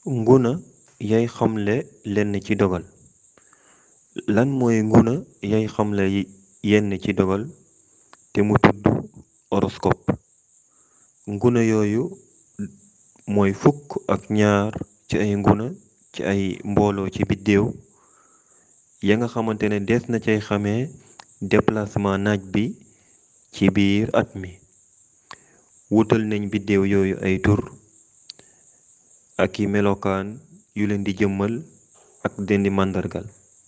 nguna yay xamle lenn ci dogal lan mooy nguna yay xamle yenn ci dogal te mu tudd horoscope nguna yooyu mooy fukk ak ñaar ci ay nguna ci ay mbooloo ci biddéew ya nga xamante ne des na cay xamee déplacement naaj bi ci biir at mi wutal nañ biddéew yooyu ay tur ak i melokaan yu leen di jëmmal ak den di màndargal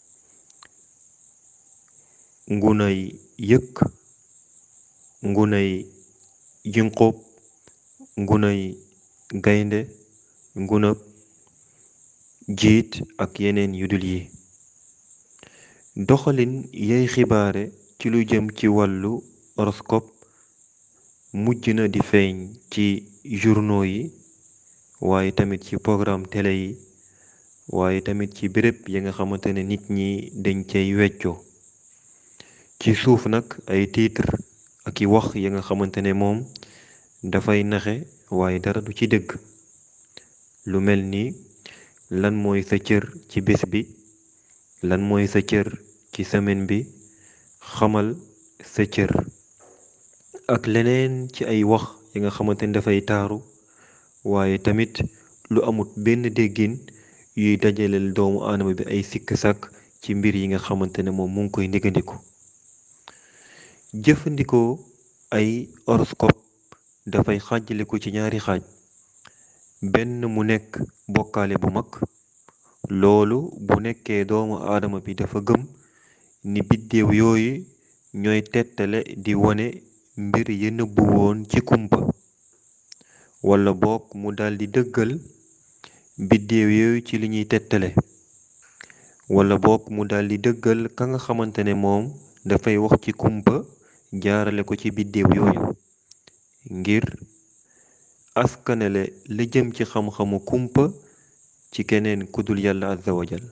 ngunay yëkk ngunay jinqóob ngunay gaynde ngunab jiit ak yeneen yu dul yi doxalin yay xibaare ci lu jëm ci wàllu horoscope mujj na di feeñ ci journaux yi waaye tamit ci programme télé yi waaye tamit ci béréb yi nga xamante ne nit ñi dañ cay weccoo ci suuf nag ay titre ak i wax ya nga xamante ne moom dafay naxe waaye dara du ci dëgg lu mel ni lan mooy sa cër ci bés bi lan mooy sa cër ci semaine bi xamal sa cër ak leneen ci ay wax yi nga xamante ne dafay taaru waaye tamit lu amut benn déggin yuy dajaleel doomu aadama bi ay sikk sàkk ci mbir yi nga xamante ne moom mu ngi koy néggandiku jëfandikoo ay horoscope dafay xaajaliku ci ñaari xaaj benn mu nekk bokkaale bu mag loolu bu nekkee doomu aadama bi dafa gëm ni biddéew yooyu ñooy tettale di wone mbir yi nëbbu woon ci kumpa wala boog mu daldi dëggal biddéew yooyu ci li ñuy tettale wala boog mu daldi dëggal ka nga xamante ne moom dafay wax ci kumpa jaarale ko ci biddéew yooyu ngir askanele li jëm ci xam-xamu kumpa ci keneen kudul yàlla azza wajal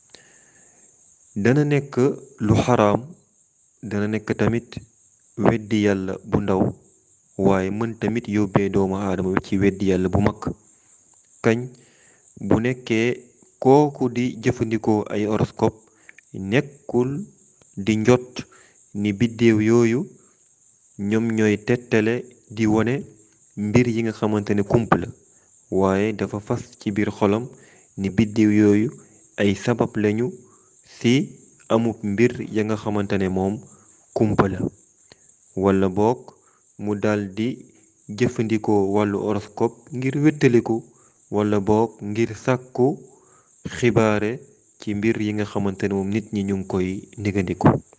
dana nekk lu xaraam dana nekk tamit weddi yàlla bu ndaw waaye mën tamit yóbbee doomu aadama bi ci weddi yàlla bu mag kañ bu nekkee kooku di jëfandikoo ay horoscope nekkul di njot ni biddéew yooyu ñoom ñooy tettale di wone mbir yi nga xamante ne kump la waaye dafa fas ci biir xolam ni biddéew yooyu ay sabab lañu ci amub mbir ya nga xamante ne moom kumpa la wala boog mu daldi jëfandikoo wàllu horoscope ngir wéttaliku wala boog ngir sàkku xibaare ci mbir yi nga xamante ne moom nit ñi ñu ngi koy négandiku